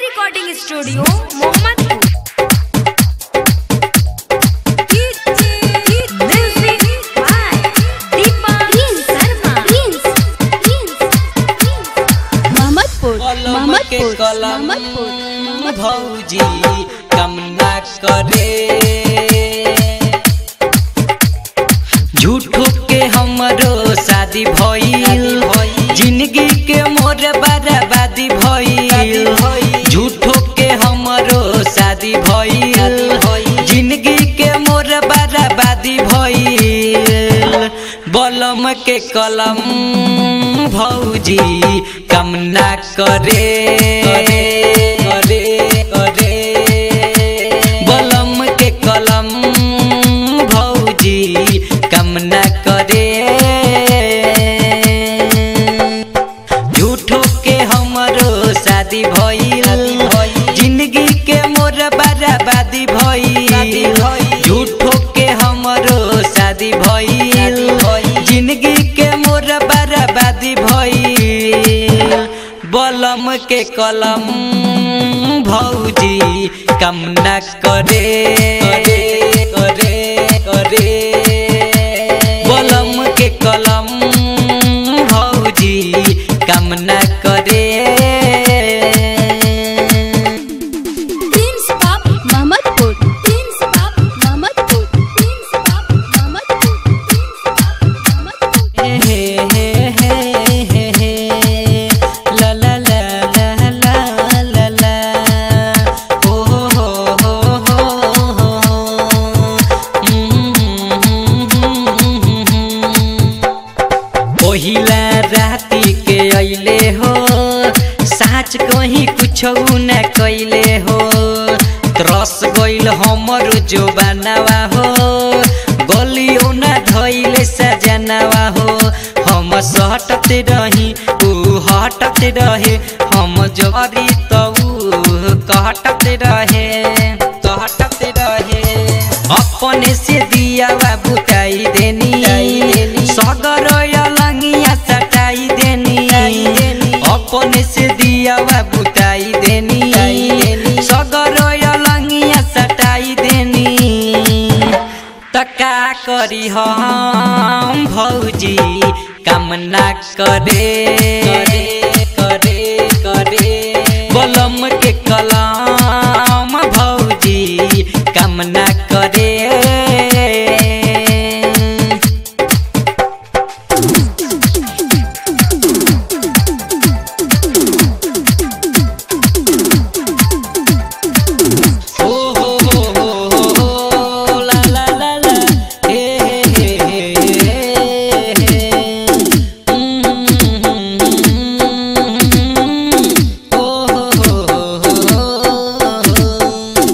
Recording studio Mohammadpur Music by Deepak Sharma. Mohammadpur कलम के मोहम्मदपुर कलम मोहम्मदपुर भौजी कम ना करे झूठो के हमरो शादी भइल जिंदगी के मोर बर्बादी भइल झूठो के हमरो शादी भइल जिंदगी के मोर बर्बादी भइल बलम के कलम भौजी कम ना करे करे करे बलम के कलम भौजी कम ना करे झूठो के हमरो शादी भइल जिंदगी के मोर बर्बादी भइल झूठो के हमरो शादी भइल जिंदगी के मोर बर्बादी भइल बलम के कलम भौजी कम न करे करे करे करे बलम के कलम भौजी कम न करे मोहम्मदपुर मोहम्मदपुर मोहम्मदपुर हे हे हे हे हे ला ला ला ला ला ला ला ओ हो हो हो हो पहिला राति के अइले हो साँच कहीं कुछ न कैले हो त्रस गइल हमर जो बनावा हो गलियो न धैले सजनावा हो हम सटत रही ऊ हटत रहे हम जरी त ऊ कहटत रहे कहटत रहे अपने से दिया बुताई देनी सगर लंगिया सटाई देनी अपने से दिया बुताई देनी सगर लंगिया सटाई देनी तका करी हम भौजी कामना करे करे करे करे बलम के कलम भौजी कामना करे ओ हो हो हो हो हो ला ला ला ला हे हे हे हे हे ओ हो हो हो हो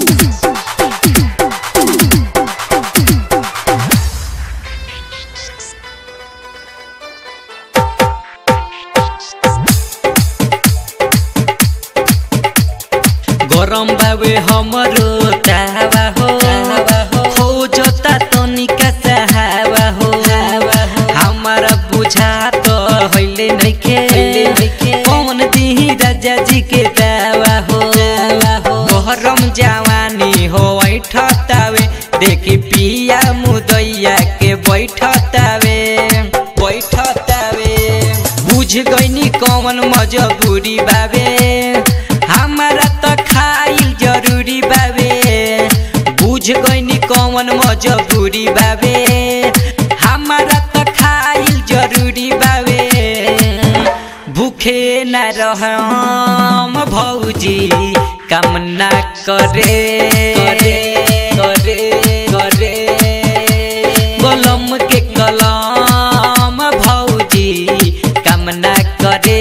गरम बावे हमरो तावा हो हो जोता तनिका सहावा हो हमारा बुझा तो हइले नइखे कौन दिही राजा जी के दावा हो गरम जवानी हो बैठतावे देखी पिया मुदैया के बैठतावे बैठतावे बुझ गइनी कौन मजबूरी बावे हमारा त खाइल जरूरी बावे बुझ गइनी कौन मजबूरी बावे हमारा त खाइल जरूरी बावे भूखे न रहम भौजी कामना करे करे करे करे बलम के कलम भौजी कामना करे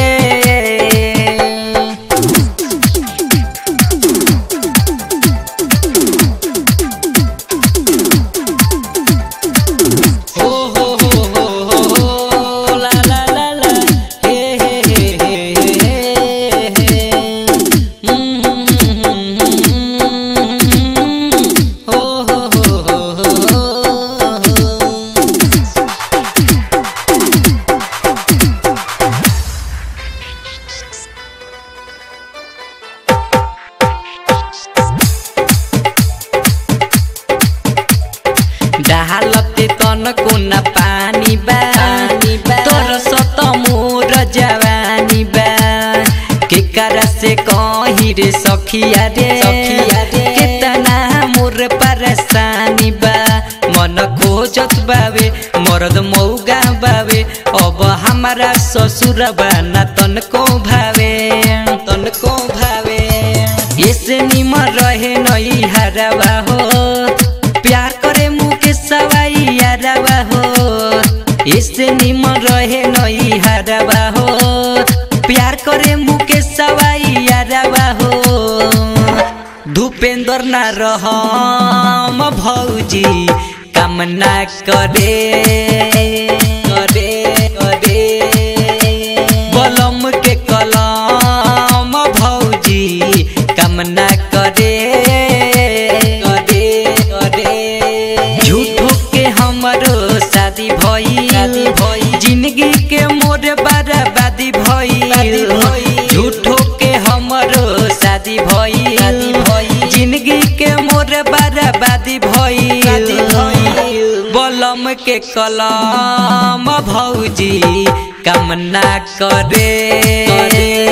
हो हो हो हो हो हो ला ला ला ला हे हे हे हे हे हे चाहलते तन कोना पानी बा तोर सत मोर जवानी बा केकरा से कही रे सखिया रे सखिया रे। कितना मोर परेशानी बा मन खोजत बावे मरद मौगा बावे अब हमारा ससुर बाना तनको भावे तनको भावे ऐसे निमन रहे नई हरवा हो प्यार करे मुके सवाई हरवा हो ऐसे निमन रहे नई हरवा हो प्यार करे मुके सवाई हरवा हो धूपेंद्र ना रहम भौजी कामना करे करे करे बलम के कलम भौजी कामना करे करे करे झूठो के हमरो शादी भई शादी भई। जिंदगी के मोर बर्बादी भई भई। झूठो के हमरो शादी भई शादी भई। जिंदगी के मोर बर्बादी भई शादी भई। बलम के कलम भौजी कामना करे करे।